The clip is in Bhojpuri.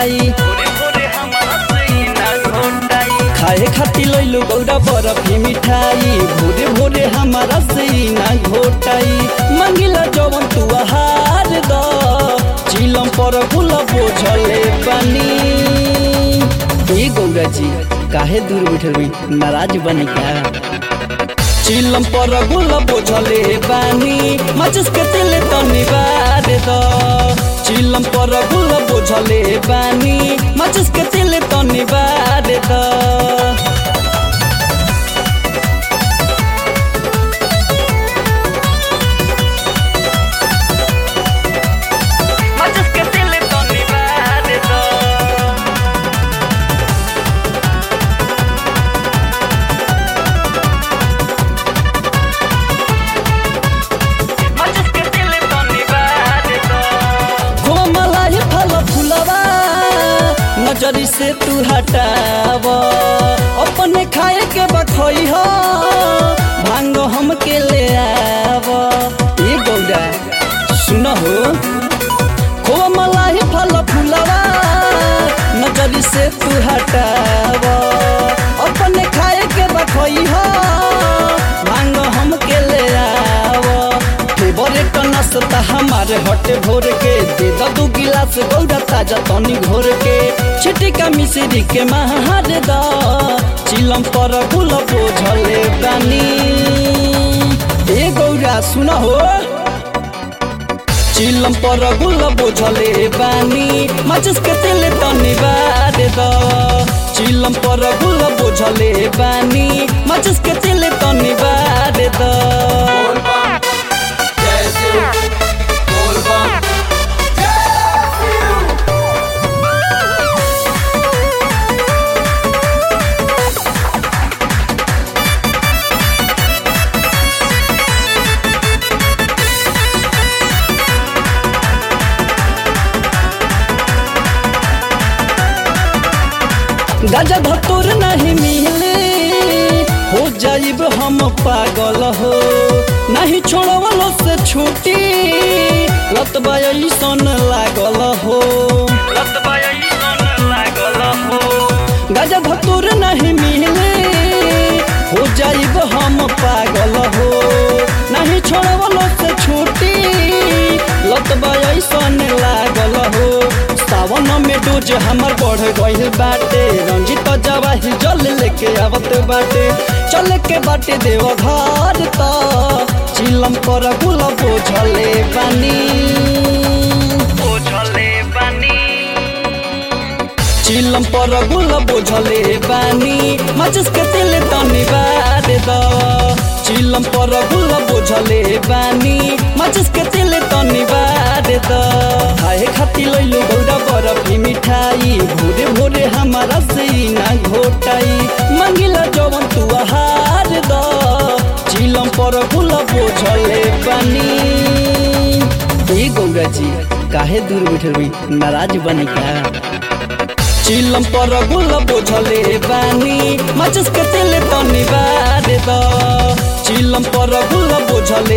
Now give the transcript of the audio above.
घोटाई भोरे भोरे हमारा सीना घोटाई खाए खाती लैलो गौरा बरफी मिठाई भोरे भोरे हमारा सीना घोटाई मंगिला जवन तू हार द चिलम पर गुल बोझले पानी ए गौरा जी काहे दूर बैठल बी नाराज बनी क्या चिलम पर गुल बोझले बानी माचिस के तिल तनी बार द चिलम पर गुल बोझले बानी माचिस के तिल तनी बार द माचिस के दिल तो निवार दो माचिस के दिल तो निवार दो कोमलाई फल फुलवा नजरी से तू हटाव अपने खाए के बखई हो भांग हम के ले आव ए गौरा सुन हो कोमलाई फल फुलवा नजरी से तू हटाव अपने खाए के बखई हो भांग हम के ले आव फेवरेट नाश्ता हमारे हटे भोर के दे द दू गिलास गौरा ताजा तनी घोर के छिटिका मिश्री के महार द चिलम पर गुल बोझले बानी ए गौरा सुन हो चिलम पर गुल बोझले बानी माचिस के तेल तनी बार द चिलम पर गुल बोझले बानी माचिस के तेल तनी बार द गाजा भतोर नहीं मिले हो जाइब हम पागल हो नहीं छोड़वलो से छूटी लतबा ऐसन लागल हो लतबा ऐसन लागल हो गाजा भतोर नहीं मिले हो जाइब हम पागल हो नहीं छोड़वलो से छूटी लतबा ऐसन लागल हो सावन में डोज हमर बढ़ गइल बाटे रंजित जवाही जल लेके आवत बाटे चल के बाटे देव घर त चिलम पर गुल बोझले बानी बोझले बानी चिलम पर गुल बोझले बानी माचिस के तिल तनी बार द चिलम पर गुल बोझले बानी माचिस के तिल तनी बार द खाए खाती लैलो गौरा बरफी मिठाई भोरे भोरे हमारा सीना घोटाई मंगिला जवन तू हार द चिलम पर गुल बोझले बानी ए गौरा जी काहे दूर बैठल बी नाराज बनी क्या चिलम पर गुल बोझले बानी माचिस के तेल तनी बार द चिलम पर गुल बोझले